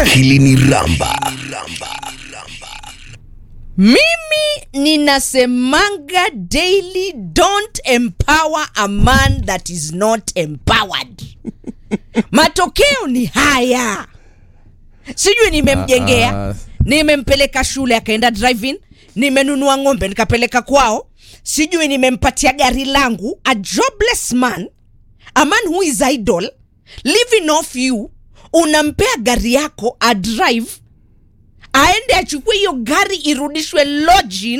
Akili ni ramba. mimi ninasemanga daily don't empower a man that is not empowered matokeo ni haya sijui nimemjengea Ah, ah. nimempeleka shule akaenda driving nimenunua ng'ombe nikapeleka kwao sijui nimempatia gari langu a jobless man a man who is idle living off you unampea gari yako a drive aende achukue hiyo gari irudishwe lodging